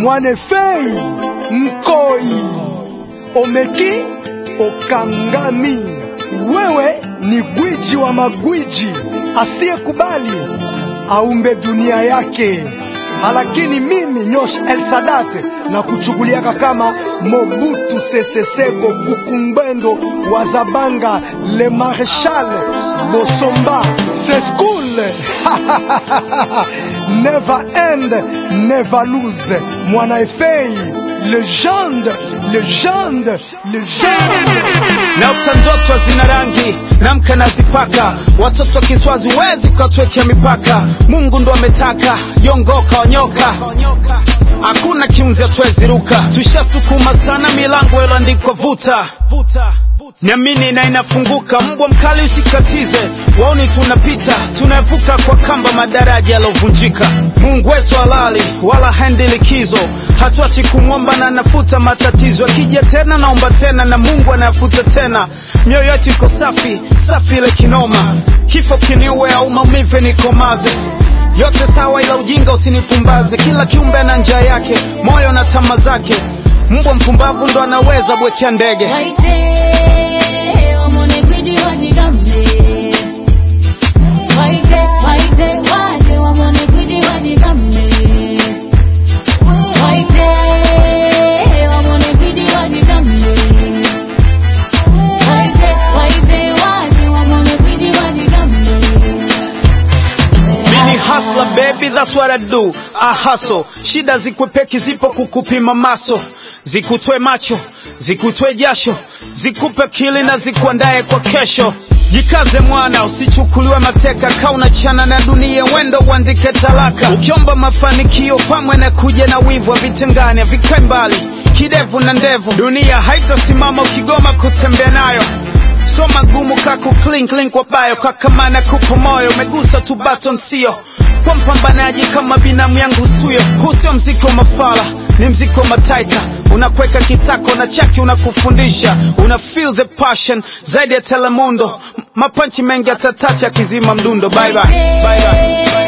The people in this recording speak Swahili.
Mwanefei Nkoi Omeki Okangami, wewe ni gwiji wa magwiji asiyekubali aumbe dunia yake, lakini mimi Nyosh El Sadat na kuchukuliaka kama Mobutu Sese Seko Kukumbendo wa Zabanga Le Marechal Bosomba Seskul Never end, never lose. Mwana Efei, legende, legende, legende. Naota ndoto zina rangi namka nazipaka, watoto wa Kiswazi wezi ukatwekea mipaka. Mungu ndo ametaka yongoka wanyoka, hakuna kiunzi atwezi ruka. Tushasukuma sana milango iloandikwa vuta Niamini na inafunguka, mbwa mkali usikatize, waoni tunapita, tunavuka kwa kamba madaraja yalovunjika. Mungu wetu halali, wala haendi likizo, hatuachi kumwomba na anafuta matatizo. Akija tena naomba tena, na Mungu anayafuta tena. Mioyo yetu iko safi safi, ile kinoma, kifo kiniue au maumivu nikomaze yote sawa, ila ujinga usinipumbaze. Kila kiumbe ana njia yake, moyo na tama zake. Mbwa mpumbavu ndo anaweza bwekea ndege. Waite, wamone gwiji wajigambe. Waite, waite, waje, wamone gwiji wajigambe. Waite, wamone gwiji wajigambe. Waite, waite, waje, wamone gwiji wajigambe. Mini hustler baby, that's what I do. I hustle. Shida zikwepeki zipo kukupima maso, zikutwe macho, zikutwe jasho, zikupe kili na zikuandae kwa kesho. Jikaze mwana, usichukuliwe mateka, kaa unachana na dunia, wendo uandike talaka. Ukiomba mafanikio pamwe na kuja na wivu, havitengani havikae mbali, kidevu na ndevu. Dunia haitasimama ukigoma kutembea nayo so magumu kaku clean clean kwa bayo kakamana kupo moyo umegusa tu button sio kwa mpambanaji kama binamu yangu suyo huu sio mziki wa mafala ni mziki wa mataita unakweka kitako na chaki unakufundisha una feel the passion zaidi ya telemundo M- mapanchi mengi atatacha akizima mdundo bye bye. Bye bye.